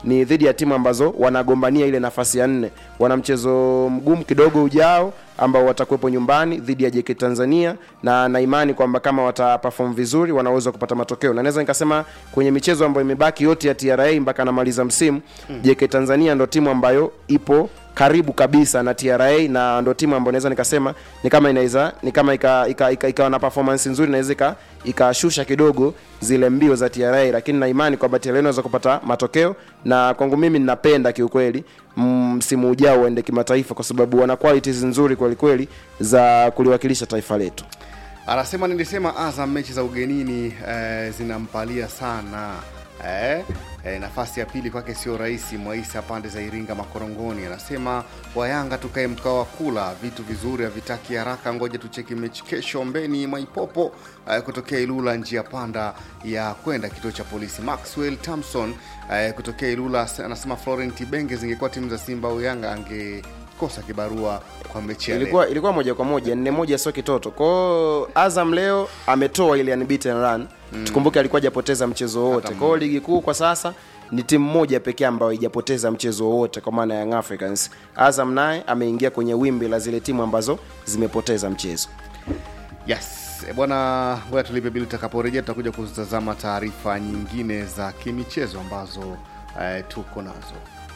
ni dhidi ya timu ambazo wanagombania ile nafasi ya nne wana mchezo mgumu kidogo ujao ambao watakuwepo nyumbani dhidi ya JK Tanzania na na imani kwamba kama wata perform vizuri wanaweza kupata matokeo na naweza nikasema kwenye michezo ambayo imebaki yote ya TRA mpaka anamaliza msimu mm. JK Tanzania ndo timu ambayo ipo karibu kabisa na TRA na ndo timu ambayo naweza nikasema ni kama inaweza ni kama ikawa ika, ika, ika na performance nzuri naweza ika- ikashusha kidogo zile mbio za TRA, lakini na imani kwamba TRA inaweza kupata matokeo, na kwangu mimi ninapenda kiukweli msimu ujao uende kimataifa, kwa sababu wana qualities nzuri kweli kweli za kuliwakilisha taifa letu. anasema nilisema Azam mechi za ugenini eh, zinampalia sana eh, eh, nafasi ya pili kwake sio rahisi. Mwaisa pande za Iringa Makorongoni anasema wayanga tukae mkao wa kula vitu vizuri havitaki haraka, ngoja tucheki mechi kesho. Mbeni Mwaipopo eh, kutokea Ilula njia panda ya kwenda kituo cha polisi. Maxwell Thompson eh, kutokea Ilula anasema Florent Benge zingekuwa timu za Simba au Yanga angekosa kibarua kwa mechi ya leo. ilikuwa ilikuwa moja kwa moja nne moja sio kitoto kwao azam leo ametoa ile unbeaten run mm. tukumbuke alikuwa hajapoteza mchezo wowote kwao ligi kuu kwa sasa ni timu moja pekee ambayo haijapoteza mchezo wowote kwa maana ya Young Africans azam naye ameingia kwenye wimbi la zile timu ambazo zimepoteza mchezo Yes, eh, bwana, ngoja tulipe bili. Tutakaporejea tutakuja kutazama taarifa nyingine za kimichezo ambazo eh, tuko nazo.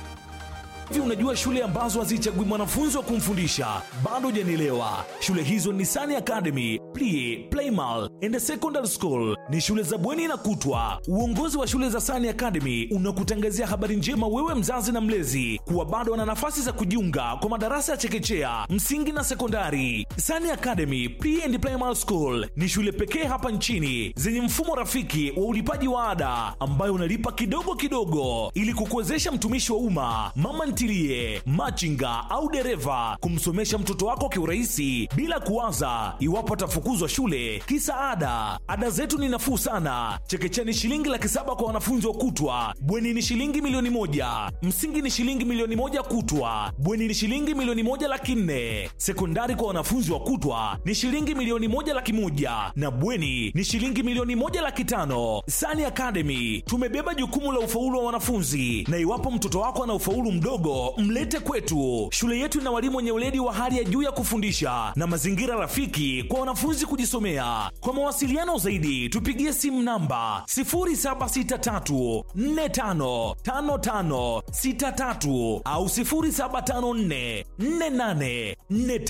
Hivi unajua shule ambazo hazichagui mwanafunzi wa kumfundisha? Bado hujanielewa. Shule hizo ni Sani Academy, Plie, Playmal and Secondary School. Ni shule za bweni na kutwa. Uongozi wa shule za Sani Academy unakutangazia habari njema wewe mzazi na mlezi kuwa bado wana nafasi za kujiunga kwa madarasa ya chekechea, msingi na sekondari. Sani Academy Pre and Primary School ni shule pekee hapa nchini zenye mfumo rafiki wa ulipaji wa ada ambayo unalipa kidogo kidogo ili kukuwezesha mtumishi wa umma, mama ntilie, machinga au dereva kumsomesha mtoto wako kiurahisi bila kuwaza iwapo atafukuzwa shule kisa ada. Ada zetu ni nafuu sana. Chekechea ni shilingi laki saba kwa wanafunzi wa kutwa, bweni ni shilingi milioni moja, msingi ni shilingi milioni moja kutwa, bweni ni shilingi milioni moja laki nne, sekondari kwa wanafunzi wa kutwa ni shilingi milioni moja laki moja na bweni ni shilingi milioni moja laki tano. Sani Academy tumebeba jukumu la ufaulu wa wanafunzi, na iwapo mtoto wako ana ufaulu mdogo, mlete kwetu. Shule yetu ina walimu wenye weledi wa hali ya juu ya kufundisha na mazingira rafiki kwa wanafunzi kujisomea. Kwa mawasiliano zaidi, tupigie simu namba 0763455563 au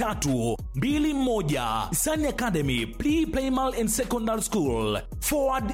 0754484321. Sani Academy Pre Primal and Secondary School. Forward